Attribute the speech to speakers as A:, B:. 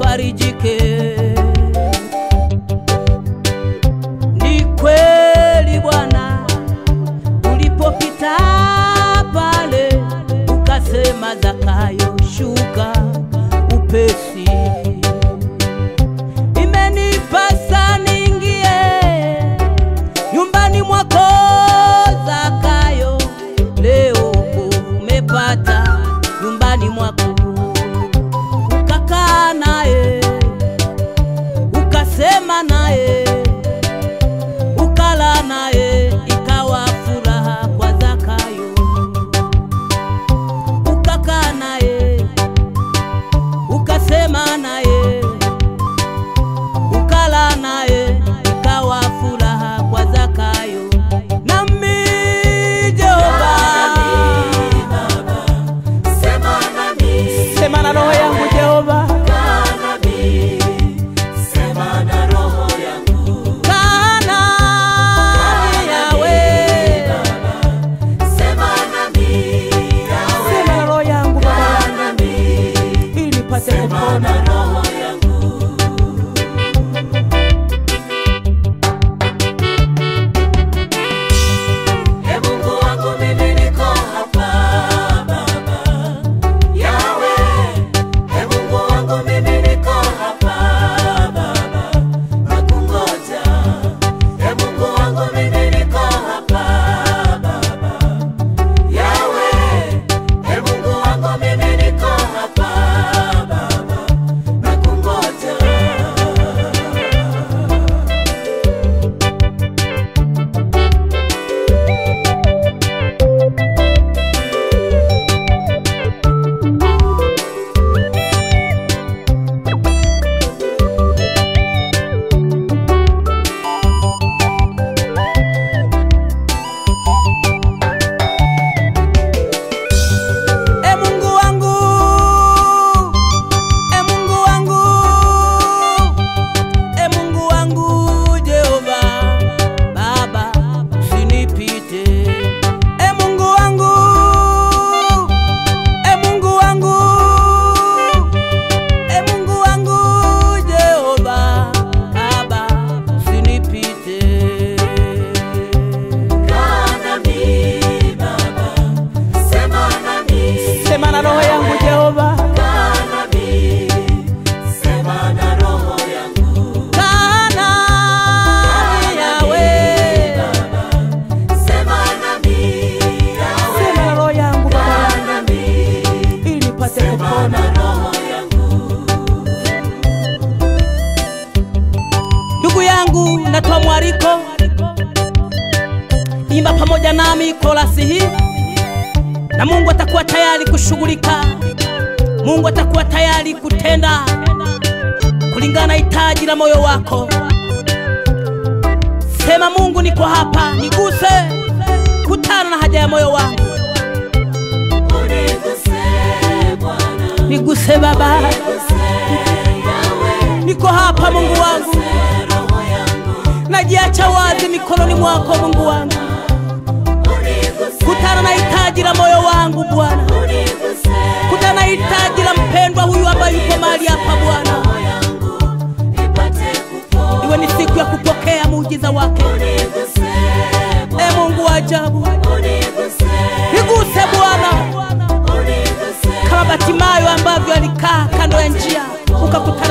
A: ufarijike. Ni kweli Bwana, ulipopita pale ukasema, Zakayo shuka upesi, imenipasa niingie nyumbani mwako Zakayo, leo umepata nyumbani mwako, ukakaa naye ukasema naye ukala naye, ikawa furaha kwa Zakayo, ukakaa naye ukasema naye ukala naye ikawa furaha kwa Zakayo. Nami Jehova,
B: Sema nami,
A: sema na roho yangu Jehova,
B: kaa nami, sema na roho yangu.
A: kaa nami Yawe,
B: Sema nami, Yawe,
A: sema na roho yangu
B: kaa
A: Baba,
B: nami,
A: ili nipate
B: sema
A: kupona.
B: na roho yangu. Ee Mungu wangu mimi niko hapa Baba. Yawe, Ee Mungu wangu mimi niko hapa Baba. Nakungoja. Ee Mungu wangu mimi niko hapa Baba. Yawe, Ee Mungu wangu mimi niko hapa Baba. Nakungoja.
A: E Mungu wangu, e Mungu wangu, e Mungu wangu Jehova, Baba usinipite. E Mungu wangu, e Mungu wangu, e Mungu wangu Jehova, Baba usinipite.
B: Kaa nami Baba, sema nami,
A: Sema na roho yangu Jehova,
B: kaa nami, sema na roho yangu.
A: kaa nami Yawe.
B: Sema nami, Yawe,
A: Sema na roho yangu Baba,
B: kaa nami,
A: ili nipate
B: sema
A: kupona.
B: na roho yangu.
A: Ndugu yangu, natoa mwaliko, imba pamoja nami korasi hii, na Mungu atakuwa tayari kushughulika. Mungu atakuwa tayari kutenda kulingana na hitaji la moyo wako. Sema, Mungu, niko hapa, niguse, kutana na haja ya moyo wangu,
B: Uniguse Bwana,
A: niguse Baba,
B: uniguse Yawe,
A: niko hapa Mungu wangu,
B: roho yangu.
A: najiacha wazi mikononi mwako Mungu wangu,
B: Uniguse,
A: kutana na hitaji la moyo wangu Bwana.
B: uniguse
A: kutana na hitaji la mpendwa huyu ambaye yuko mahali hapa Bwana,
B: roho yangu, ipate kupona.
A: iwe ni siku ya kupokea muujiza wake.
B: Uniguse
A: E Mungu wa ajabu,
B: uniguse,
A: niguse Bwana,
B: uniguse.
A: kama Batimayo ambavyo alikaa kando ya njia ukakutana